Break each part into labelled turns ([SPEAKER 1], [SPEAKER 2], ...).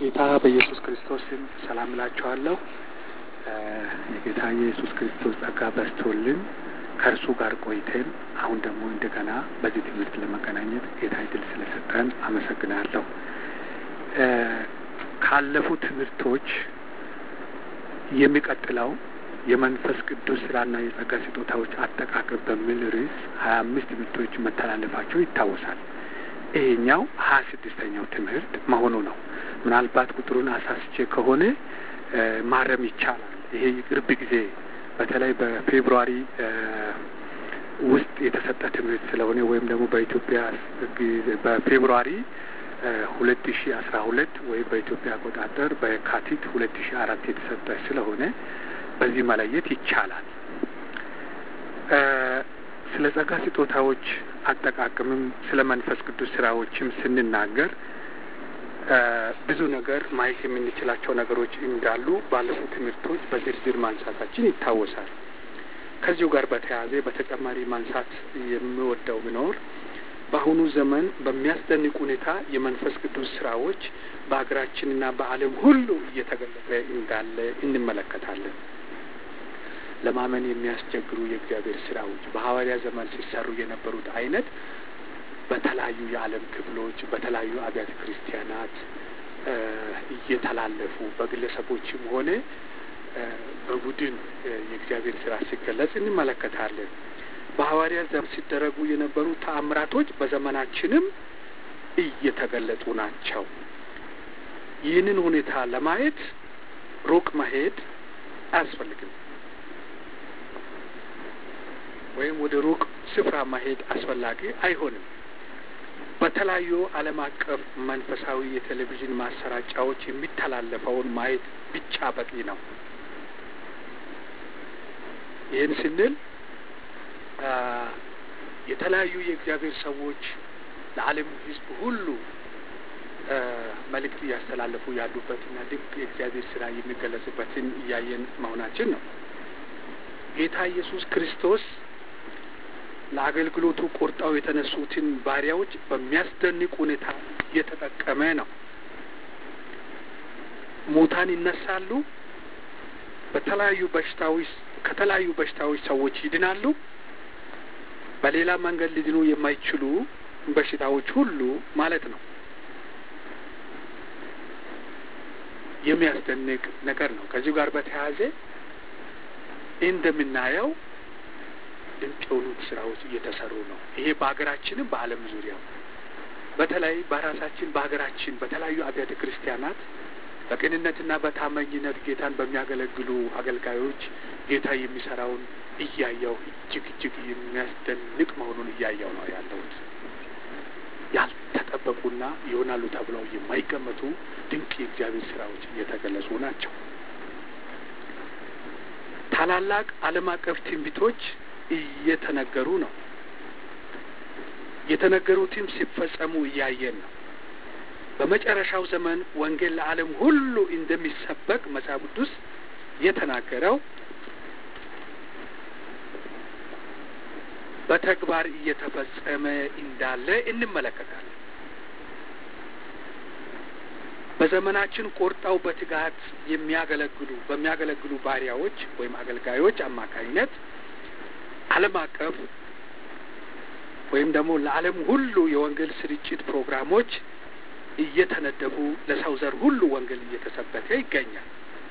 [SPEAKER 1] በጌታ በኢየሱስ ክርስቶስ ስም ሰላም እላችኋለሁ። የጌታ የኢየሱስ ክርስቶስ ጸጋ በዝቶልን ከእርሱ ጋር ቆይተን አሁን ደግሞ እንደገና በዚህ ትምህርት ለመገናኘት ጌታ እድል ስለሰጠን አመሰግናለሁ። ካለፉ ትምህርቶች የሚቀጥለው የመንፈስ ቅዱስ ስራና የጸጋ ስጦታዎች አጠቃቀም በሚል ርዕስ ሀያ አምስት ትምህርቶች መተላለፋቸው ይታወሳል። ይሄኛው ሀያ ስድስተኛው ትምህርት መሆኑ ነው። ምናልባት ቁጥሩን አሳስቼ ከሆነ ማረም ይቻላል። ይሄ የቅርብ ጊዜ በተለይ በፌብሩዋሪ ውስጥ የተሰጠ ትምህርት ስለሆነ ወይም ደግሞ በኢትዮጵያ በፌብሩዋሪ ሁለት ሺ አስራ ሁለት ወይም በኢትዮጵያ አቆጣጠር በካቲት ሁለት ሺ አራት የተሰጠ ስለሆነ በዚህ መለየት ይቻላል። ስለ ጸጋ ስጦታዎች አጠቃቀምም ስለ መንፈስ ቅዱስ ስራዎችም ስንናገር ብዙ ነገር ማየት የምንችላቸው ነገሮች እንዳሉ ባለፉት ትምህርቶች በዝርዝር ማንሳታችን ይታወሳል። ከዚሁ ጋር በተያያዘ በተጨማሪ ማንሳት የሚወደው ቢኖር በአሁኑ ዘመን በሚያስደንቅ ሁኔታ የመንፈስ ቅዱስ ስራዎች በሀገራችንና በዓለም ሁሉ እየተገለጠ እንዳለ እንመለከታለን። ለማመን የሚያስቸግሩ የእግዚአብሔር ስራዎች በሐዋርያ ዘመን ሲሰሩ የነበሩት አይነት በተለያዩ የዓለም ክፍሎች በተለያዩ አብያተ ክርስቲያናት እየተላለፉ በግለሰቦችም ሆነ በቡድን የእግዚአብሔር ስራ ሲገለጽ እንመለከታለን። በሐዋርያ ዘመን ሲደረጉ የነበሩ ተአምራቶች በዘመናችንም እየተገለጡ ናቸው። ይህንን ሁኔታ ለማየት ሩቅ መሄድ አያስፈልግም፣ ወይም ወደ ሩቅ ስፍራ መሄድ አስፈላጊ አይሆንም። በተለያዩ ዓለም አቀፍ መንፈሳዊ የቴሌቪዥን ማሰራጫዎች የሚተላለፈውን ማየት ብቻ በቂ ነው። ይህን ስንል የተለያዩ የእግዚአብሔር ሰዎች ለዓለም ሕዝብ ሁሉ መልእክት እያስተላለፉ ያሉበትና ድንቅ የእግዚአብሔር ስራ የሚገለጽበትን እያየን መሆናችን ነው። ጌታ ኢየሱስ ክርስቶስ ለአገልግሎቱ ቆርጠው የተነሱትን ባሪያዎች በሚያስደንቅ ሁኔታ እየተጠቀመ ነው። ሙታን ይነሳሉ። በተለያዩ በሽታዎች ከተለያዩ በሽታዎች ሰዎች ይድናሉ። በሌላ መንገድ ሊድኑ የማይችሉ በሽታዎች ሁሉ ማለት ነው። የሚያስደንቅ ነገር ነው። ከዚሁ ጋር በተያያዘ እንደምናየው ድንቅ የሆኑት ስራዎች እየተሰሩ ነው። ይሄ በሀገራችንም በዓለም ዙሪያ በተለይ በራሳችን በሀገራችን በተለያዩ አብያተ ክርስቲያናት በቅንነትና በታማኝነት ጌታን በሚያገለግሉ አገልጋዮች ጌታ የሚሰራውን እያየው እጅግ እጅግ የሚያስደንቅ መሆኑን እያየው ነው ያለሁት። ያልተጠበቁና ይሆናሉ ተብለው የማይገመቱ ድንቅ የእግዚአብሔር ስራዎች እየተገለጹ ናቸው። ታላላቅ ዓለም አቀፍ ትንቢቶች እየተነገሩ ነው። የተነገሩትም ሲፈጸሙ እያየን ነው። በመጨረሻው ዘመን ወንጌል ለዓለም ሁሉ እንደሚሰበክ መጽሐፍ ቅዱስ የተናገረው በተግባር እየተፈጸመ እንዳለ እንመለከታለን። በዘመናችን ቆርጠው በትጋት የሚያገለግሉ በሚያገለግሉ ባሪያዎች ወይም አገልጋዮች አማካኝነት ዓለም አቀፍ ወይም ደግሞ ለዓለም ሁሉ የወንጌል ስርጭት ፕሮግራሞች እየተነደፉ ለሰው ዘር ሁሉ ወንጌል እየተሰበከ ይገኛል።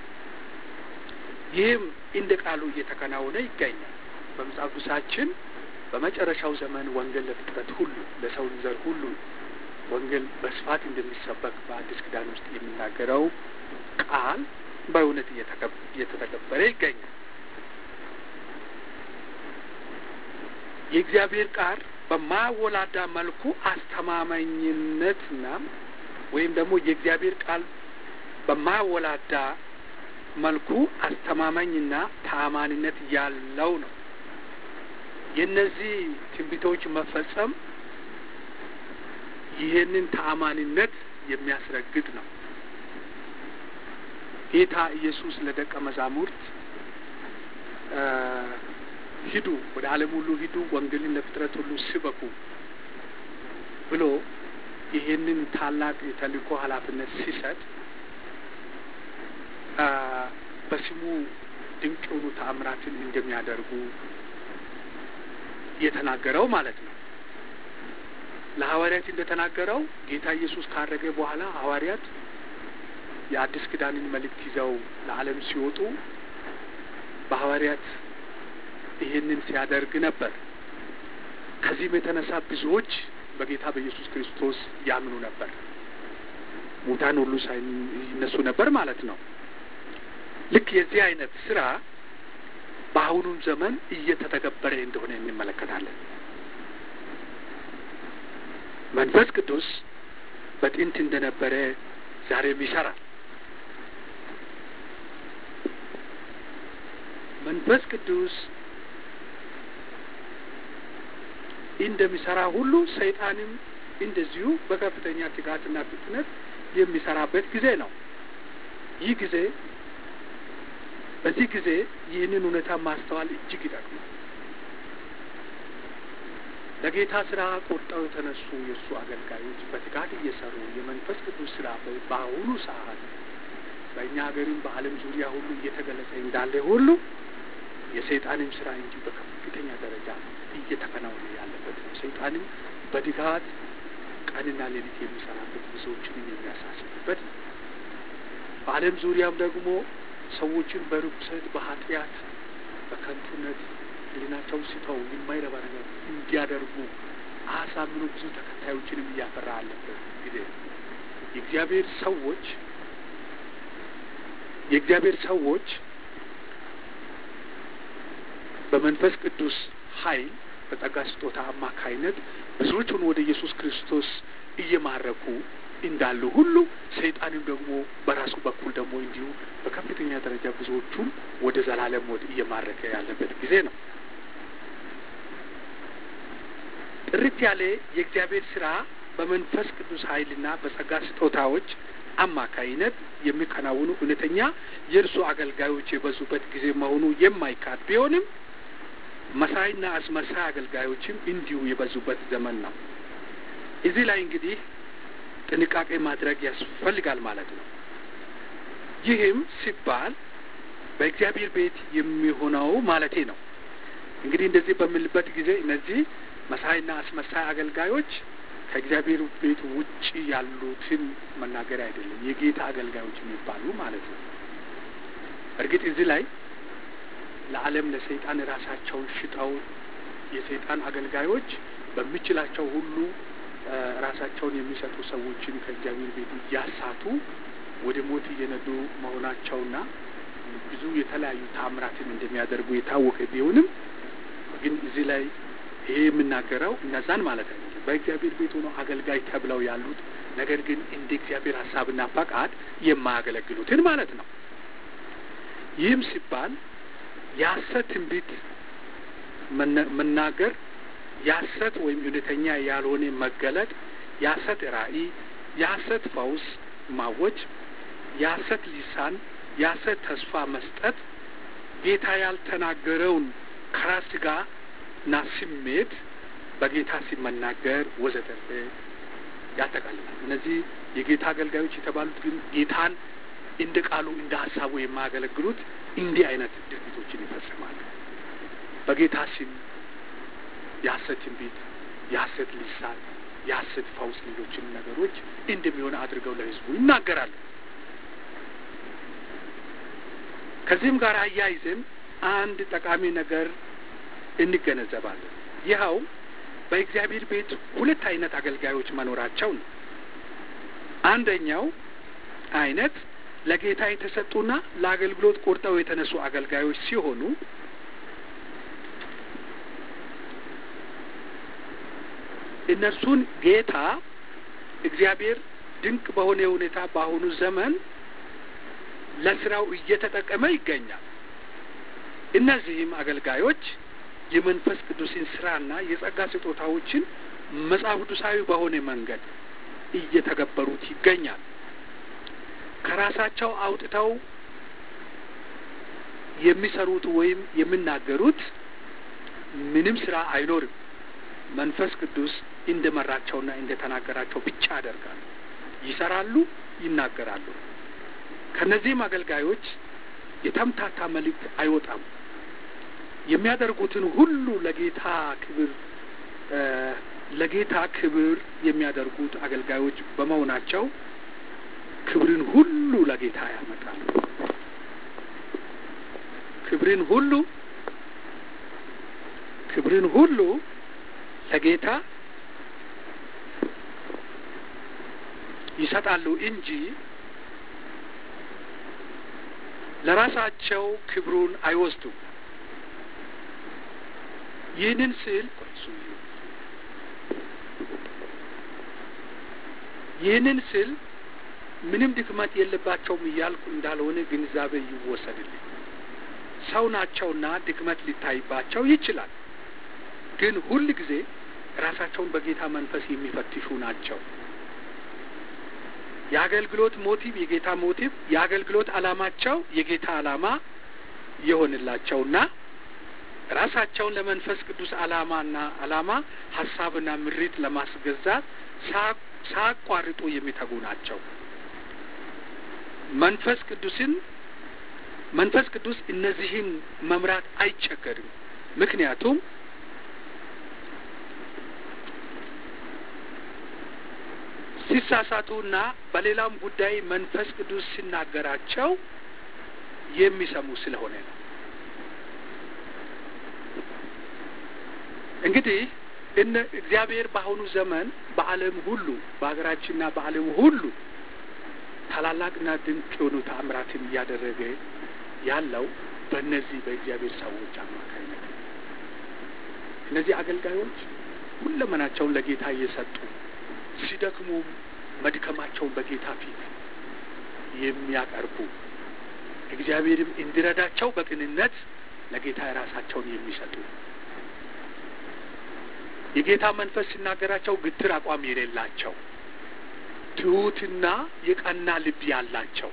[SPEAKER 1] ይህም እንደ ቃሉ እየተከናወነ ይገኛል። በመጽሐፍ ቅዱሳችን በመጨረሻው ዘመን ወንጌል ለፍጥረት ሁሉ ለሰው ዘር ሁሉ ወንጌል በስፋት እንደሚሰበክ በአዲስ ኪዳን ውስጥ የሚናገረው ቃል በእውነት እየተተገበረ ይገኛል። የእግዚአብሔር ቃል በማወላዳ መልኩ አስተማማኝነትና ወይም ደግሞ የእግዚአብሔር ቃል በማወላዳ መልኩ አስተማማኝና ተአማኒነት ያለው ነው። የእነዚህ ትንቢቶች መፈጸም ይህንን ተአማኒነት የሚያስረግጥ ነው። ጌታ ኢየሱስ ለደቀ መዛሙርት ሂዱ፣ ወደ ዓለም ሁሉ ሂዱ፣ ወንጌልን ለፍጥረት ሁሉ ስበኩ ብሎ ይህንን ታላቅ የተልእኮ ኃላፊነት ሲሰጥ በስሙ ድንቅ የሆኑ ተአምራትን እንደሚያደርጉ የተናገረው ማለት ነው። ለሐዋርያት እንደተናገረው ጌታ ኢየሱስ ካረገ በኋላ ሐዋርያት የአዲስ ኪዳንን መልእክት ይዘው ለዓለም ሲወጡ በሐዋርያት ይህንን ሲያደርግ ነበር። ከዚህም የተነሳ ብዙዎች በጌታ በኢየሱስ ክርስቶስ ያምኑ ነበር። ሙታን ሁሉ ሳይነሱ ነበር ማለት ነው። ልክ የዚህ አይነት ስራ በአሁኑም ዘመን እየተተገበረ እንደሆነ እንመለከታለን። መንፈስ ቅዱስ በጥንት እንደነበረ ዛሬም ይሰራል። መንፈስ ቅዱስ እንደሚሰራ ሁሉ ሰይጣንም እንደዚሁ በከፍተኛ ትጋትና ፍጥነት የሚሰራበት ጊዜ ነው። ይህ ጊዜ በዚህ ጊዜ ይህንን እውነታ ማስተዋል እጅግ ይጠቅማል። ለጌታ ስራ ቆርጠው የተነሱ የእሱ አገልጋዮች በትጋት እየሰሩ የመንፈስ ቅዱስ ስራ በአሁኑ ሰዓት በእኛ ሀገርም በዓለም ዙሪያ ሁሉ እየተገለጸ እንዳለ ሁሉ የሰይጣንም ስራ እንጂ በከፍተኛ ደረጃ እየተከናወነ ያለበት ነው። ሰይጣንም በትጋት ቀንና ሌሊት የሚሰራበት ብዙዎችንም የሚያሳስብበት ነው። በዓለም ዙሪያም ደግሞ ሰዎችን በርኩሰት፣ በኃጢአት፣ በከንቱነት ህሊናቸውን ስተው የማይረባ ነገር እንዲያደርጉ አሳምኖ ብዙ ተከታዮችንም እያፈራ አለበት ጊዜ የእግዚአብሔር ሰዎች የእግዚአብሔር ሰዎች በመንፈስ ቅዱስ ኃይል በጸጋ ስጦታ አማካይነት ብዙዎቹን ወደ ኢየሱስ ክርስቶስ እየማረኩ እንዳሉ ሁሉ ሰይጣንም ደግሞ በራሱ በኩል ደግሞ እንዲሁ በከፍተኛ ደረጃ ብዙዎቹን ወደ ዘላለም ሞት እየማረከ ያለበት ጊዜ ነው። ጥርት ያለ የእግዚአብሔር ስራ በመንፈስ ቅዱስ ኃይልና በጸጋ ስጦታዎች አማካይነት የሚከናውኑ እውነተኛ የእርሱ አገልጋዮች የበዙበት ጊዜ መሆኑ የማይካድ ቢሆንም መሳይና አስመሳይ አገልጋዮችም እንዲሁ የበዙበት ዘመን ነው። እዚህ ላይ እንግዲህ ጥንቃቄ ማድረግ ያስፈልጋል ማለት ነው። ይህም ሲባል በእግዚአብሔር ቤት የሚሆነው ማለቴ ነው። እንግዲህ እንደዚህ በምልበት ጊዜ እነዚህ መሳይና አስመሳይ አገልጋዮች ከእግዚአብሔር ቤት ውጭ ያሉትን መናገር አይደለም፣ የጌታ አገልጋዮች የሚባሉ ማለት ነው። እርግጥ እዚህ ላይ ለዓለም ለሰይጣን ራሳቸውን ሽጠው የሰይጣን አገልጋዮች በሚችላቸው ሁሉ ራሳቸውን የሚሰጡ ሰዎችን ከእግዚአብሔር ቤት እያሳቱ ወደ ሞት እየነዱ መሆናቸውና ብዙ የተለያዩ ታምራትን እንደሚያደርጉ የታወቀ ቢሆንም ግን እዚህ ላይ ይሄ የምናገረው እነዛን ማለት አይደለም። በእግዚአብሔር ቤት ሆነው አገልጋይ ተብለው ያሉት ነገር ግን እንደ እግዚአብሔር ሀሳብና ፈቃድ የማያገለግሉትን ማለት ነው። ይህም ሲባል የሐሰት ትንቢት መናገር፣ የሐሰት ወይም እውነተኛ ያልሆነ መገለጥ፣ የሐሰት ራእይ፣ የሐሰት ፈውስ ማወጅ፣ የሐሰት ሊሳን፣ የሐሰት ተስፋ መስጠት፣ ጌታ ያልተናገረውን ከራስ ጋርና ስሜት በጌታ ሲመናገር ወዘተርፈ ያጠቃልላል። እነዚህ የጌታ አገልጋዮች የተባሉት ግን ጌታን እንደ ቃሉ እንደ ሀሳቡ የማያገለግሉት እንዲህ አይነት ድርጊቶችን ይፈጽማሉ። በጌታ ስም የሐሰት ትንቢት፣ የሐሰት ሊሳን፣ የሐሰት ፈውስ፣ ሌሎችን ነገሮች እንደሚሆን አድርገው ለሕዝቡ ይናገራሉ። ከዚህም ጋር አያይዘን አንድ ጠቃሚ ነገር እንገነዘባለን። ይኸው በእግዚአብሔር ቤት ሁለት አይነት አገልጋዮች መኖራቸው ነው። አንደኛው አይነት ለጌታ የተሰጡና ለአገልግሎት ቆርጠው የተነሱ አገልጋዮች ሲሆኑ እነርሱን ጌታ እግዚአብሔር ድንቅ በሆነ ሁኔታ በአሁኑ ዘመን ለስራው እየተጠቀመ ይገኛል። እነዚህም አገልጋዮች የመንፈስ ቅዱስን ስራና የጸጋ ስጦታዎችን መጽሐፍ ቅዱሳዊ በሆነ መንገድ እየተገበሩት ይገኛል። ከራሳቸው አውጥተው የሚሰሩት ወይም የሚናገሩት ምንም ስራ አይኖርም። መንፈስ ቅዱስ እንደመራቸውና እንደተናገራቸው ብቻ ያደርጋሉ። ይሰራሉ፣ ይናገራሉ። ከእነዚህም አገልጋዮች የተምታታ መልእክት አይወጣም። የሚያደርጉትን ሁሉ ለጌታ ክብር ለጌታ ክብር የሚያደርጉት አገልጋዮች በመሆናቸው ክብርን ሁሉ ለጌታ ያመጣሉ። ክብርን ሁሉ ክብርን ሁሉ ለጌታ ይሰጣሉ እንጂ ለራሳቸው ክብሩን አይወስዱም። ይህንን ስል ይህንን ስል ምንም ድክመት የለባቸውም እያልኩ እንዳልሆነ ግንዛቤ ይወሰድልኝ። ሰው ናቸውና ድክመት ሊታይባቸው ይችላል። ግን ሁል ጊዜ ራሳቸውን በጌታ መንፈስ የሚፈትሹ ናቸው። የአገልግሎት ሞቲቭ የጌታ ሞቲቭ፣ የአገልግሎት ዓላማቸው የጌታ ዓላማ የሆንላቸውና ራሳቸውን ለመንፈስ ቅዱስ ዓላማና ዓላማ ሀሳብና ምሪት ለማስገዛት ሳያቋርጡ የሚተጉ ናቸው። መንፈስ ቅዱስን መንፈስ ቅዱስ እነዚህን መምራት አይቸገርም። ምክንያቱም ሲሳሳቱና በሌላም ጉዳይ መንፈስ ቅዱስ ሲናገራቸው የሚሰሙ ስለሆነ ነው። እንግዲህ እነ እግዚአብሔር በአሁኑ ዘመን በዓለም ሁሉ በሀገራችንና በዓለም ሁሉ ታላላቅና ድንቅ የሆኑ ተአምራትን እያደረገ ያለው በእነዚህ በእግዚአብሔር ሰዎች አማካኝነት እነዚህ አገልጋዮች ሁለመናቸውን ለጌታ እየሰጡ ሲደክሙ መድከማቸውን በጌታ ፊት የሚያቀርቡ እግዚአብሔርም እንዲረዳቸው በቅንነት ለጌታ የራሳቸውን የሚሰጡ የጌታ መንፈስ ሲናገራቸው ግትር አቋም የሌላቸው ትሑትና የቀና ልብ ያላቸው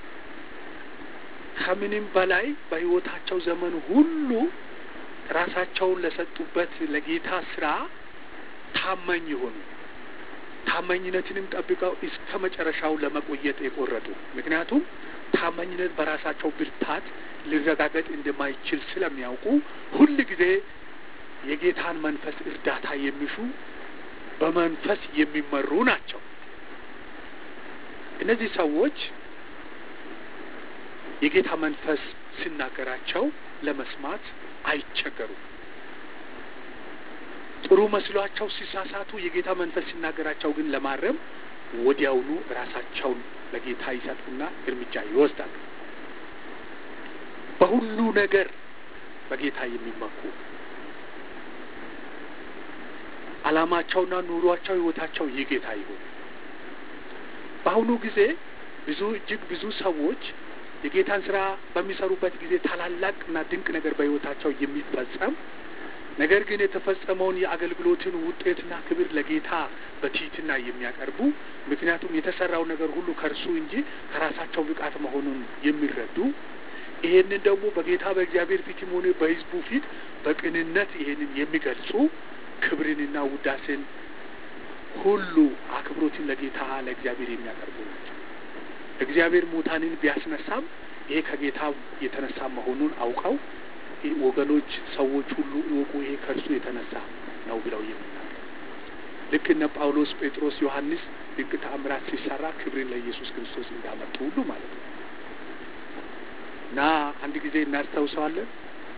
[SPEAKER 1] ከምንም በላይ በሕይወታቸው ዘመን ሁሉ ራሳቸውን ለሰጡበት ለጌታ ስራ ታማኝ የሆኑ ታማኝነትንም ጠብቀው እስከ መጨረሻው ለመቆየት የቆረጡ ምክንያቱም ታማኝነት በራሳቸው ብርታት ሊረጋገጥ እንደማይችል ስለሚያውቁ ሁል ጊዜ የጌታን መንፈስ እርዳታ የሚሹ በመንፈስ የሚመሩ ናቸው። እነዚህ ሰዎች የጌታ መንፈስ ሲናገራቸው ለመስማት አይቸገሩም። ጥሩ መስሏቸው ሲሳሳቱ የጌታ መንፈስ ሲናገራቸው ግን ለማረም ወዲያውኑ ራሳቸውን ለጌታ ይሰጡና እርምጃ ይወስዳሉ። በሁሉ ነገር በጌታ የሚመኩ ዓላማቸውና ኑሯቸው ሕይወታቸው ይህ ጌታ ይሁን። በአሁኑ ጊዜ ብዙ እጅግ ብዙ ሰዎች የጌታን ስራ በሚሰሩበት ጊዜ ታላላቅና ድንቅ ነገር በሕይወታቸው የሚፈጸም ነገር ግን የተፈጸመውን የአገልግሎትን ውጤትና ክብር ለጌታ በትህትና የሚያቀርቡ ምክንያቱም የተሰራው ነገር ሁሉ ከእርሱ እንጂ ከራሳቸው ብቃት መሆኑን የሚረዱ ይሄንን ደግሞ በጌታ በእግዚአብሔር ፊትም ሆነ በሕዝቡ ፊት በቅንነት ይሄንን የሚገልጹ ክብርንና ውዳሴን ሁሉ አክብሮትን ለጌታ ለእግዚአብሔር የሚያቀርቡ ናቸው። እግዚአብሔር ሙታንን ቢያስነሳም ይሄ ከጌታ የተነሳ መሆኑን አውቀው ወገኖች ሰዎች ሁሉ ይወቁ፣ ይሄ ከእርሱ የተነሳ ነው ብለው የሚናገር ልክ እነ ጳውሎስ፣ ጴጥሮስ፣ ዮሐንስ ድንቅ ተአምራት ሲሰራ ክብርን ለኢየሱስ ክርስቶስ እንዳመጡ ሁሉ ማለት ነው እና አንድ ጊዜ እናስታውሰዋለን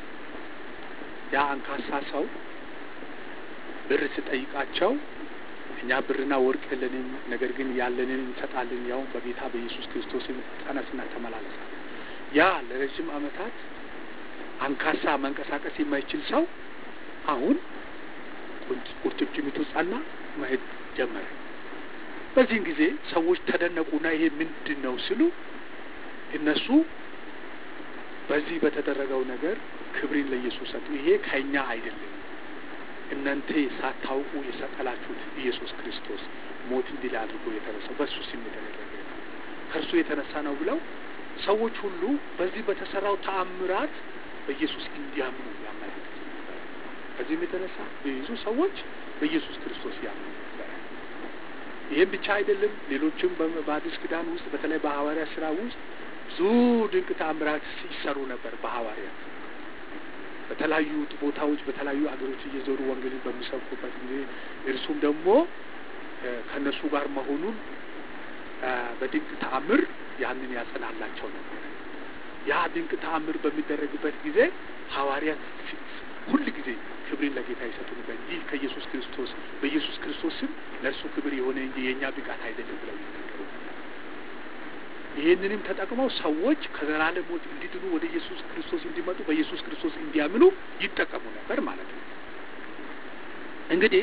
[SPEAKER 1] ያ አንካሳ ሰው ብር ስጠይቃቸው እኛ ብርና ወርቅ የለንም፣ ነገር ግን ያለንን እንሰጣለን፣ ያውም በጌታ በኢየሱስ ክርስቶስን ተነስና ተመላለሳል። ያ ለረጅም ዓመታት አንካሳ መንቀሳቀስ የማይችል ሰው አሁን ቁርጭምጭሚቱ ጸና፣ መሄድ ጀመረ። በዚህን ጊዜ ሰዎች ተደነቁና ይሄ ምንድን ነው ሲሉ እነሱ በዚህ በተደረገው ነገር ክብርን ለኢየሱስ ሰጡ። ይሄ ከእኛ አይደለም እናንተ ሳታውቁ የሰቀላችሁት ኢየሱስ ክርስቶስ ሞት እንዲል አድርጎ የተነሳው በእሱ ስም የተደረገ ነው፣ ከእርሱ የተነሳ ነው ብለው ሰዎች ሁሉ በዚህ በተሰራው ተአምራት በኢየሱስ እንዲያምኑ ያመለክት ነበረ። በዚህም የተነሳ ብዙ ሰዎች በኢየሱስ ክርስቶስ ያምኑ ነበረ። ይህም ብቻ አይደለም። ሌሎችም በአዲስ ኪዳን ውስጥ በተለይ በሐዋርያ ስራ ውስጥ ብዙ ድንቅ ተአምራት ሲሰሩ ነበር። በሐዋርያት በተለያዩ ቦታዎች በተለያዩ አገሮች እየዞሩ ወንጌልን በሚሰብኩበት ጊዜ እርሱም ደግሞ ከእነሱ ጋር መሆኑን በድንቅ ተአምር ያንን ያጸናላቸው ነበር። ያ ድንቅ ተአምር በሚደረግበት ጊዜ ሐዋርያት ሁል ጊዜ ክብርን ለጌታ ይሰጡ ነበር። ይህ ከኢየሱስ ክርስቶስ በኢየሱስ ክርስቶስ ስም ለእርሱ ክብር የሆነ እንጂ የእኛ ብቃት አይደለም ብለው ይናገሩ ነበር። ይህንንም ተጠቅመው ሰዎች ከዘላለም ሞት እንዲድኑ ወደ ኢየሱስ ክርስቶስ እንዲመጡ በኢየሱስ ክርስቶስ እንዲያምኑ ይጠቀሙ ነበር ማለት ነው። እንግዲህ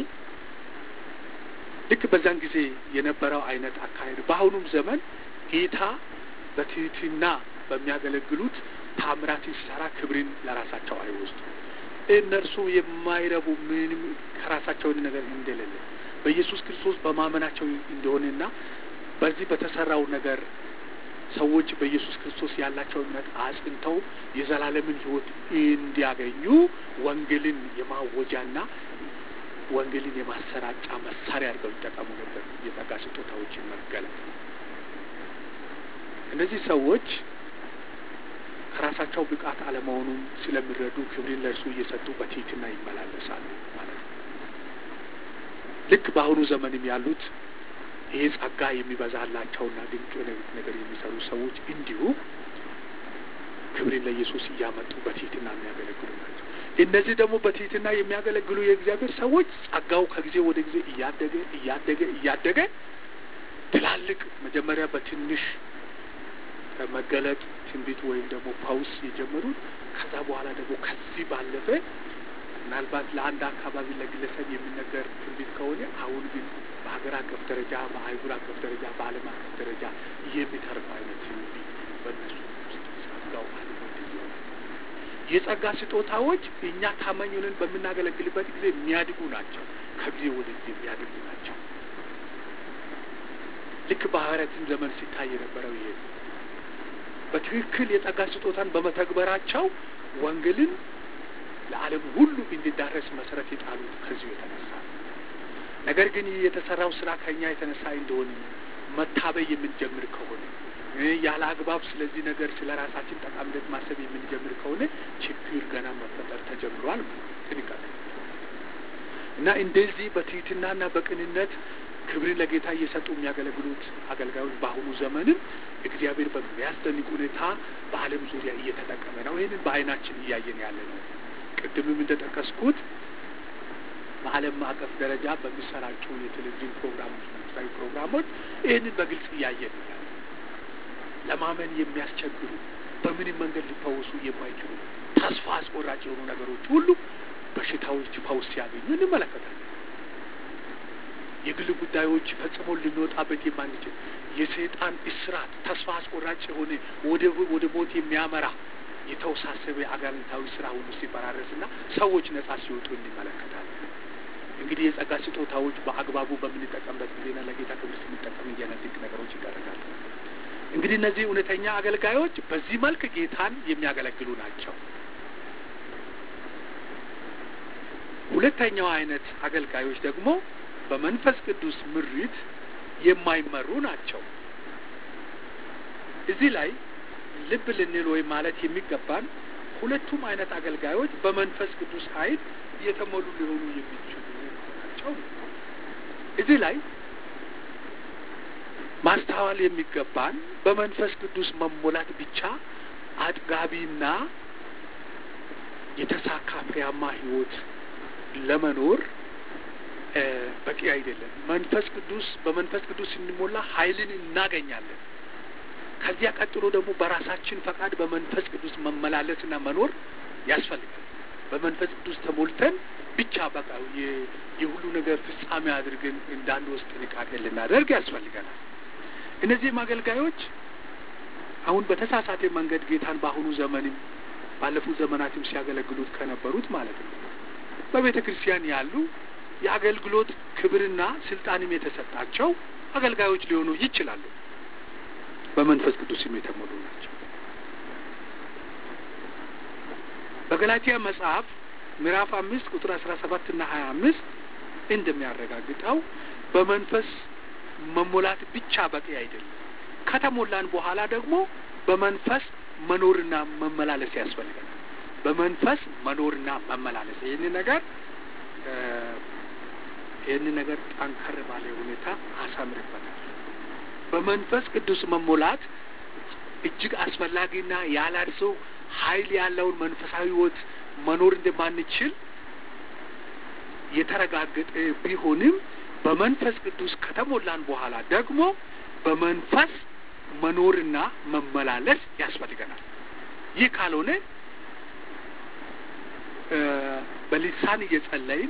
[SPEAKER 1] ልክ በዛን ጊዜ የነበረው አይነት አካሄድ በአሁኑም ዘመን ጌታ በትህትና በሚያገለግሉት ታምራትን ሲሰራ ክብርን ለራሳቸው አይወስዱ። እነርሱ የማይረቡ ምንም ከራሳቸው ነገር እንደሌለ በኢየሱስ ክርስቶስ በማመናቸው እንደሆነና በዚህ በተሰራው ነገር ሰዎች በኢየሱስ ክርስቶስ ያላቸው እምነት አጽንተው የዘላለምን ሕይወት እንዲያገኙ ወንጌልን የማወጃና ወንጌልን የማሰራጫ መሳሪያ አድርገው ይጠቀሙ ነበር። የጸጋ ስጦታዎችን መገለጥ እነዚህ ሰዎች ከራሳቸው ብቃት አለመሆኑን ስለሚረዱ ክብርን ለእርሱ እየሰጡ በትህትና ይመላለሳሉ ማለት ነው። ልክ በአሁኑ ዘመንም ያሉት ይሄ ጸጋ የሚበዛላቸውና ድንቅ ነገር የሚሰሩ ሰዎች እንዲሁ ክብርን ለኢየሱስ እያመጡ በትህትና የሚያገለግሉ ናቸው። እነዚህ ደግሞ በትህትና የሚያገለግሉ የእግዚአብሔር ሰዎች ጸጋው ከጊዜ ወደ ጊዜ እያደገ እያደገ እያደገ ትላልቅ መጀመሪያ በትንሽ መገለጥ ትንቢት ወይም ደግሞ ፓውስ የጀመሩት ከዛ በኋላ ደግሞ ከዚህ ባለፈ ምናልባት ለአንድ አካባቢ ለግለሰብ የሚነገር ትንቢት ከሆነ አሁን ግን በሀገር አቀፍ ደረጃ፣ በአህጉር አቀፍ ደረጃ፣ በዓለም አቀፍ ደረጃ የሚተርፍ አይነት ትንቢት በእነሱ ውስጥ ጸጋው አልሞት ይሆናል። የጸጋ ስጦታዎች እኛ ታማኝ ሆነን በምናገለግልበት ጊዜ የሚያድጉ ናቸው። ከጊዜ ወደ ጊዜ የሚያድጉ ናቸው። ልክ በሐዋርያትም ዘመን ሲታይ የነበረው ይሄ በትክክል የጸጋ ስጦታን በመተግበራቸው ወንጌልን ለዓለም ሁሉ እንዲዳረስ መሰረት የጣሉት ከዚሁ የተነሳ ነገር ግን ይህ የተሰራው ስራ ከእኛ የተነሳ እንደሆነ መታበይ የምንጀምር ከሆነ ያለ አግባብ ስለዚህ ነገር ስለ ራሳችን ጠቃሚነት ማሰብ የምንጀምር ከሆነ ችግር ገና መፈጠር ተጀምሯል። ጥንቃቄ እና እንደዚህ በትህትናና በቅንነት ክብርን ለጌታ እየሰጡ የሚያገለግሉት አገልጋዮች በአሁኑ ዘመንም እግዚአብሔር በሚያስደንቅ ሁኔታ በዓለም ዙሪያ እየተጠቀመ ነው። ይህንን በዓይናችን እያየን ያለ ነው። ቅድምም እንደጠቀስኩት በዓለም አቀፍ ደረጃ በሚሰራጩ የቴሌቪዥን ፕሮግራሞች፣ መንግስታዊ ፕሮግራሞች ይህንን በግልጽ እያየን ያለ ለማመን የሚያስቸግሩ በምንም መንገድ ሊፈወሱ የማይችሉ ተስፋ አስቆራጭ የሆኑ ነገሮች ሁሉ በሽታዎች ፈውስ ሲያገኙ እንመለከታለን። የግል ጉዳዮች ፈጽሞ ልንወጣበት የማንችል የሰይጣን እስራት ተስፋ አስቆራጭ የሆነ ወደ ወደ ሞት የሚያመራ የተወሳሰበ አጋንንታዊ ስራ ሁሉ ሲፈራረስና ሰዎች ነጻ ሲወጡ እንመለከታለን። እንግዲህ የጸጋ ስጦታዎች በአግባቡ በምንጠቀምበት ጊዜና ለጌታ ክብር ስንጠቀም እያነድንቅ ነገሮች ይደረጋሉ። እንግዲህ እነዚህ እውነተኛ አገልጋዮች በዚህ መልክ ጌታን የሚያገለግሉ ናቸው። ሁለተኛው አይነት አገልጋዮች ደግሞ በመንፈስ ቅዱስ ምሪት የማይመሩ ናቸው። እዚህ ላይ ልብ ልንል ወይም ማለት የሚገባን ሁለቱም አይነት አገልጋዮች በመንፈስ ቅዱስ ኃይል የተሞሉ ሊሆኑ የሚችሉ ናቸው። እዚህ ላይ ማስተዋል የሚገባን በመንፈስ ቅዱስ መሞላት ብቻ አጥጋቢና የተሳካ ፍሬያማ ሕይወት ለመኖር በቂ አይደለም። መንፈስ ቅዱስ በመንፈስ ቅዱስ ስንሞላ ኃይልን እናገኛለን። ከዚያ ቀጥሎ ደግሞ በራሳችን ፈቃድ በመንፈስ ቅዱስ መመላለስና መኖር ያስፈልጋል። በመንፈስ ቅዱስ ተሞልተን ብቻ በቃ የሁሉ ነገር ፍጻሜ አድርገን እንዳንወስድ ጥንቃቄ ልናደርግ ያስፈልገናል። እነዚህም አገልጋዮች አሁን በተሳሳተ መንገድ ጌታን በአሁኑ ዘመንም ባለፉት ዘመናትም ሲያገለግሉት ከነበሩት ማለት ነው በቤተ ክርስቲያን ያሉ የአገልግሎት ክብርና ስልጣንም የተሰጣቸው አገልጋዮች ሊሆኑ ይችላሉ። በመንፈስ ቅዱስም የተሞሉ ናቸው። በገላትያ መጽሐፍ ምዕራፍ አምስት ቁጥር አስራ ሰባት እና ሀያ አምስት እንደሚያረጋግጠው በመንፈስ መሞላት ብቻ በቂ አይደለም። ከተሞላን በኋላ ደግሞ በመንፈስ መኖርና መመላለስ ያስፈልገናል። በመንፈስ መኖርና መመላለስ ይህን ነገር ይህን ነገር ጠንከር ባለ ሁኔታ አሳምርበታል። በመንፈስ ቅዱስ መሞላት እጅግ አስፈላጊና ያላድሰው ኃይል ያለውን መንፈሳዊ ሕይወት መኖር እንደማንችል የተረጋገጠ ቢሆንም በመንፈስ ቅዱስ ከተሞላን በኋላ ደግሞ በመንፈስ መኖርና መመላለስ ያስፈልገናል። ይህ ካልሆነ በሊሳን እየጸለይን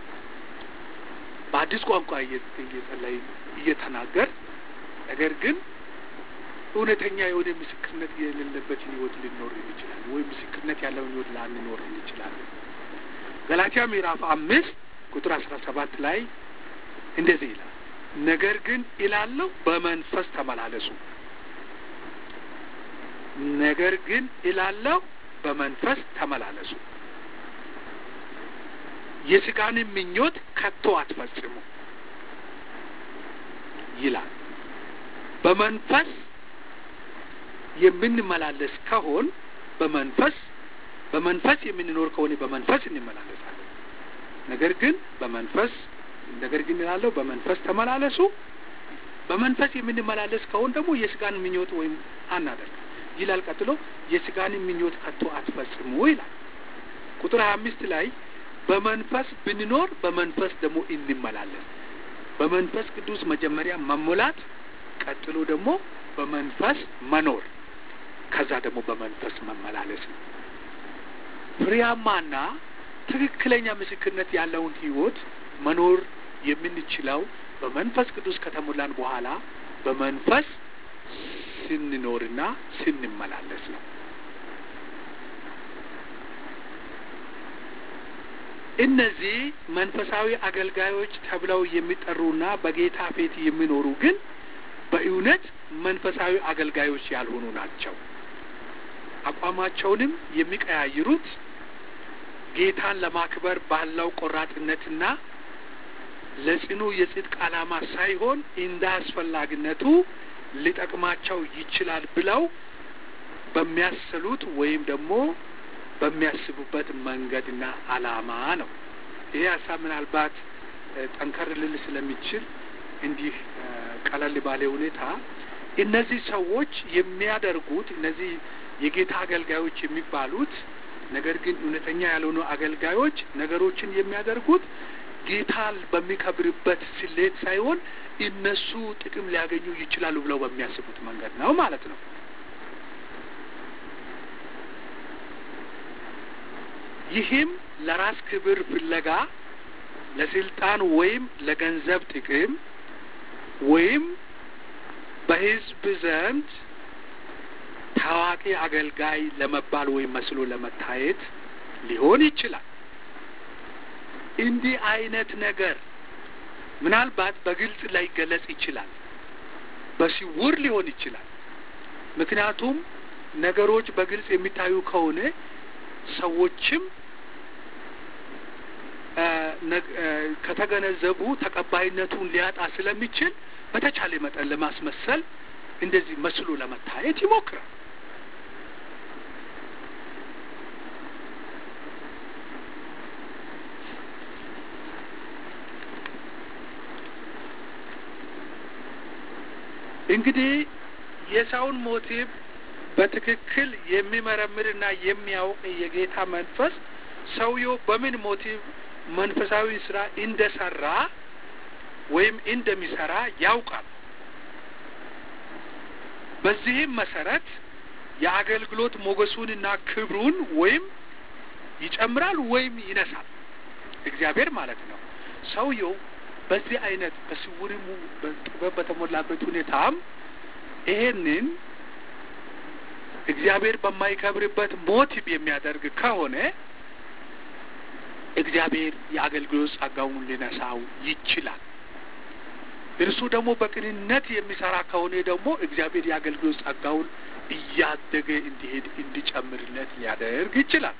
[SPEAKER 1] በአዲስ ቋንቋ እየጸለይን እየተናገር ነገር ግን እውነተኛ የሆነ ምስክርነት የሌለበትን ህይወት ልንኖር እንችላለን፣ ወይም ምስክርነት ያለውን ህይወት ላንኖር እንችላለን። ገላትያ ምዕራፍ አምስት ቁጥር አስራ ሰባት ላይ እንደዚህ ይላል፣ ነገር ግን ይላለሁ በመንፈስ ተመላለሱ። ነገር ግን ይላለሁ በመንፈስ ተመላለሱ፣ የስጋንም ምኞት ከቶ አትፈጽሙ ይላል። በመንፈስ የምንመላለስ ከሆን በመንፈስ በመንፈስ የምንኖር ከሆነ በመንፈስ እንመላለሳለን። ነገር ግን በመንፈስ ነገር ግን እላለሁ በመንፈስ ተመላለሱ። በመንፈስ የምንመላለስ ከሆን ደግሞ የስጋን ምኞት ወይም አናደርግ ይላል። ቀጥሎ የስጋን ምኞት ከቶ አትፈጽሙ ይላል። ቁጥር ሀያ አምስት ላይ በመንፈስ ብንኖር በመንፈስ ደግሞ እንመላለስ። በመንፈስ ቅዱስ መጀመሪያ መሞላት፣ ቀጥሎ ደግሞ በመንፈስ መኖር፣ ከዛ ደግሞ በመንፈስ መመላለስ ነው። ፍሬያማና ትክክለኛ ምስክርነት ያለውን ህይወት መኖር የምንችለው በመንፈስ ቅዱስ ከተሞላን በኋላ በመንፈስ ስንኖርና ስንመላለስ ነው። እነዚህ መንፈሳዊ አገልጋዮች ተብለው የሚጠሩና በጌታ ፊት የሚኖሩ ግን በእውነት መንፈሳዊ አገልጋዮች ያልሆኑ ናቸው። አቋማቸውንም የሚቀያይሩት ጌታን ለማክበር ባለው ቆራጥነትና ለጽኑ የጽድቅ ዓላማ ሳይሆን እንደ አስፈላጊነቱ ሊጠቅማቸው ይችላል ብለው በሚያስሉት ወይም ደግሞ በሚያስቡበት መንገድና ዓላማ ነው። ይሄ ሀሳብ ምናልባት ጠንከር ልል ስለሚችል እንዲህ ቀለል ባለ ሁኔታ እነዚህ ሰዎች የሚያደርጉት እነዚህ የጌታ አገልጋዮች የሚባሉት ነገር ግን እውነተኛ ያልሆኑ አገልጋዮች ነገሮችን የሚያደርጉት ጌታ በሚከብርበት ስሌት ሳይሆን እነሱ ጥቅም ሊያገኙ ይችላሉ ብለው በሚያስቡት መንገድ ነው ማለት ነው። ይህም ለራስ ክብር ፍለጋ ለስልጣን ወይም ለገንዘብ ጥቅም ወይም በሕዝብ ዘንድ ታዋቂ አገልጋይ ለመባል ወይም መስሎ ለመታየት ሊሆን ይችላል። እንዲህ አይነት ነገር ምናልባት በግልጽ ላይገለጽ ይችላል፣ በስውር ሊሆን ይችላል። ምክንያቱም ነገሮች በግልጽ የሚታዩ ከሆነ ሰዎችም ከተገነዘቡ ተቀባይነቱን ሊያጣ ስለሚችል በተቻለ መጠን ለማስመሰል እንደዚህ መስሎ ለመታየት ይሞክራል። እንግዲህ የሰውን ሞቲቭ በትክክል የሚመረምርና የሚያውቅ የጌታ መንፈስ ሰውየው በምን ሞቲቭ መንፈሳዊ ስራ እንደሰራ ወይም እንደሚሰራ ያውቃል። በዚህም መሰረት የአገልግሎት ሞገሱንና ክብሩን ወይም ይጨምራል ወይም ይነሳል። እግዚአብሔር ማለት ነው። ሰውየው በዚህ አይነት በስውርሙ በጥበብ በተሞላበት ሁኔታም ይሄንን እግዚአብሔር በማይከብርበት ሞቲቭ የሚያደርግ ከሆነ እግዚአብሔር የአገልግሎት ጸጋውን ሊነሳው ይችላል። እርሱ ደግሞ በቅንነት የሚሰራ ከሆነ ደግሞ እግዚአብሔር የአገልግሎት ጸጋውን እያደገ እንዲሄድ እንዲጨምርለት ሊያደርግ ይችላል።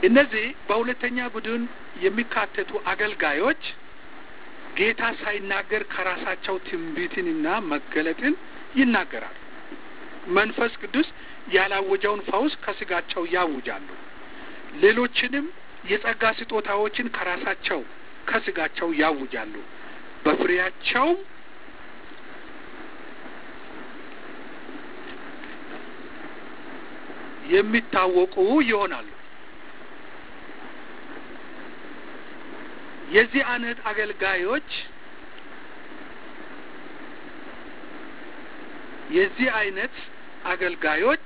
[SPEAKER 1] እነዚህ በሁለተኛ ቡድን የሚካተቱ አገልጋዮች ጌታ ሳይናገር ከራሳቸው ትንቢትንና መገለጥን ይናገራሉ። መንፈስ ቅዱስ ያላወጀውን ፈውስ ከስጋቸው ያውጃሉ። ሌሎችንም የጸጋ ስጦታዎችን ከራሳቸው ከስጋቸው ያውጃሉ። በፍሬያቸው የሚታወቁ ይሆናሉ። የዚህ አይነት አገልጋዮች የዚህ አይነት አገልጋዮች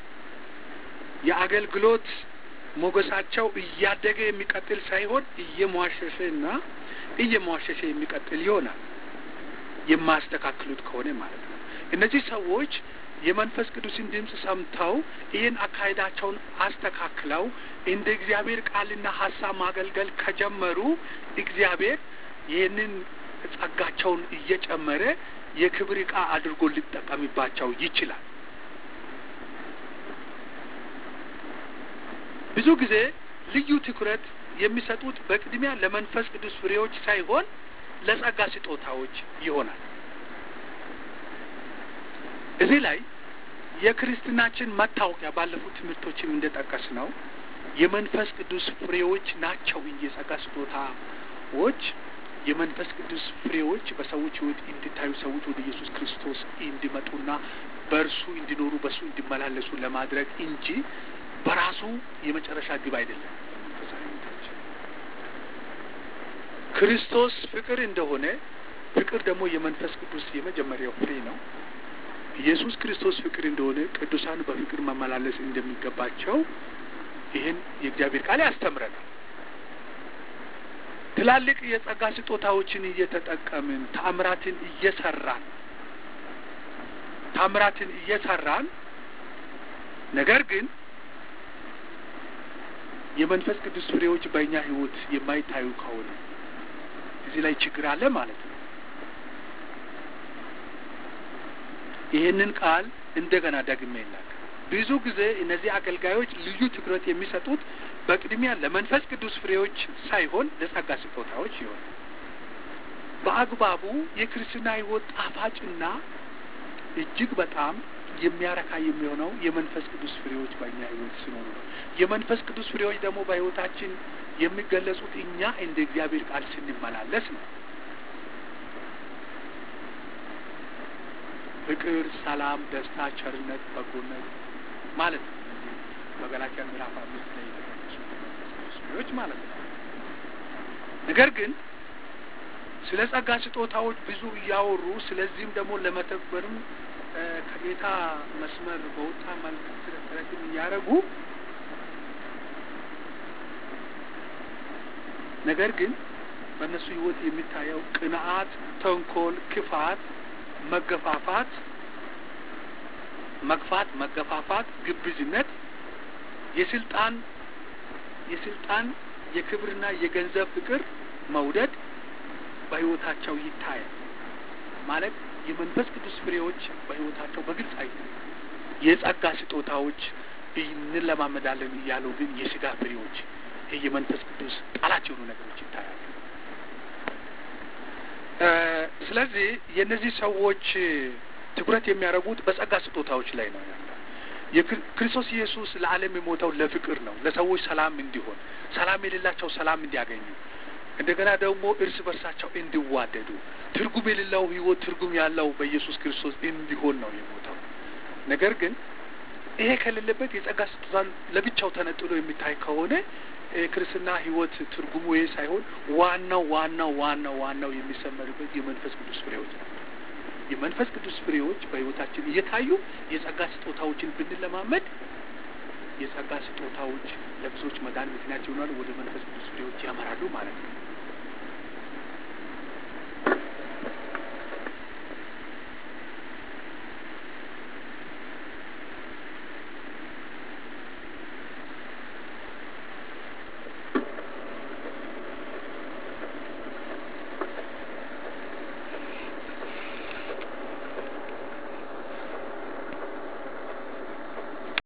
[SPEAKER 1] የአገልግሎት ሞገሳቸው እያደገ የሚቀጥል ሳይሆን እየሟሸሸ እና እየሟሸሸ የሚቀጥል ይሆናል። የማያስተካክሉት ከሆነ ማለት ነው። እነዚህ ሰዎች የመንፈስ ቅዱስን ድምፅ ሰምተው ይህን አካሄዳቸውን አስተካክለው እንደ እግዚአብሔር ቃልና ሀሳብ ማገልገል ከጀመሩ እግዚአብሔር ይህንን ጸጋቸውን እየጨመረ የክብር ዕቃ አድርጎ ሊጠቀምባቸው ይችላል። ብዙ ጊዜ ልዩ ትኩረት የሚሰጡት በቅድሚያ ለመንፈስ ቅዱስ ፍሬዎች ሳይሆን ለጸጋ ስጦታዎች ይሆናል። እዚህ ላይ የክርስትናችን መታወቂያ ባለፉት ትምህርቶችም እንደጠቀስ ነው የመንፈስ ቅዱስ ፍሬዎች ናቸው እንጂ የጸጋ ስጦታዎች የመንፈስ ቅዱስ ፍሬዎች በሰዎች ሕይወት እንዲታዩ ሰዎች ወደ ኢየሱስ ክርስቶስ እንዲመጡና በእርሱ እንዲኖሩ በእሱ እንዲመላለሱ ለማድረግ እንጂ በራሱ የመጨረሻ ግብ አይደለም። ክርስቶስ ፍቅር እንደሆነ ፍቅር ደግሞ የመንፈስ ቅዱስ የመጀመሪያው ፍሬ ነው። ኢየሱስ ክርስቶስ ፍቅር እንደሆነ ቅዱሳን በፍቅር መመላለስ እንደሚገባቸው ይህን የእግዚአብሔር ቃል ያስተምረናል። ትላልቅ የጸጋ ስጦታዎችን እየተጠቀምን ተአምራትን እየሰራን ተአምራትን እየሰራን ነገር ግን የመንፈስ ቅዱስ ፍሬዎች በእኛ ሕይወት የማይታዩ ከሆነ እዚህ ላይ ችግር አለ ማለት ነው። ይህንን ቃል እንደገና ደግሜ ይናገር። ብዙ ጊዜ እነዚህ አገልጋዮች ልዩ ትኩረት የሚሰጡት በቅድሚያ ለመንፈስ ቅዱስ ፍሬዎች ሳይሆን ለጸጋ ስጦታዎች ይሆናል። በአግባቡ የክርስትና ሕይወት ጣፋጭና እጅግ በጣም የሚያረካ የሚሆነው የመንፈስ ቅዱስ ፍሬዎች በእኛ ሕይወት ሲኖሩ ነው። የመንፈስ ቅዱስ ፍሬዎች ደግሞ በሕይወታችን የሚገለጹት እኛ እንደ እግዚአብሔር ቃል ስንመላለስ ነው። ፍቅር፣ ሰላም፣ ደስታ፣ ቸርነት፣ በጎነት ማለት ነው። እነዚህ በገላትያ ምዕራፍ አምስት ላይ የተጠቀሱ የመንፈስ ቅዱስ ፍሬዎች ማለት ነው። ነገር ግን ስለ ጸጋ ስጦታዎች ብዙ እያወሩ ስለዚህም ደግሞ ለመተግበርም ከጌታ መስመር በወጣ መልክ ጥረትን እያደረጉ ነገር ግን በእነሱ ሕይወት የሚታየው ቅንዓት፣ ተንኮል፣ ክፋት፣ መገፋፋት መግፋት፣ መገፋፋት፣ ግብዝነት፣ የስልጣን የስልጣን የክብርና የገንዘብ ፍቅር መውደድ በሕይወታቸው ይታያል ማለት የመንፈስ ቅዱስ ፍሬዎች በሕይወታቸው በግልጽ አይ የጸጋ ስጦታዎች እንለማመዳለን እያሉ ግን የስጋ ፍሬዎች ይህ የመንፈስ ቅዱስ ጠላት የሆኑ ነገሮች ይታያሉ። ስለዚህ የእነዚህ ሰዎች ትኩረት የሚያደርጉት በጸጋ ስጦታዎች ላይ ነው ያለው። የክርስቶስ ኢየሱስ ለዓለም የሞተው ለፍቅር ነው፣ ለሰዎች ሰላም እንዲሆን፣ ሰላም የሌላቸው ሰላም እንዲያገኙ፣ እንደገና ደግሞ እርስ በርሳቸው እንዲዋደዱ፣ ትርጉም የሌለው ሕይወት ትርጉም ያለው በኢየሱስ ክርስቶስ እንዲሆን ነው የሞተው። ነገር ግን ይሄ ከሌለበት የጸጋ ስጦታ ለብቻው ተነጥሎ የሚታይ ከሆነ ክርስትና ሕይወት ትርጉሙ ይሄ ሳይሆን ዋናው ዋናው ዋናው ዋናው የሚሰመርበት የመንፈስ ቅዱስ ፍሬዎች ነው። የመንፈስ ቅዱስ ፍሬዎች በሕይወታችን እየታዩ የጸጋ ስጦታዎችን ብንለማመድ የጸጋ ስጦታዎች ለብዙዎች መዳን ምክንያት ይሆናሉ፣ ወደ መንፈስ ቅዱስ ፍሬዎች ያመራሉ ማለት ነው።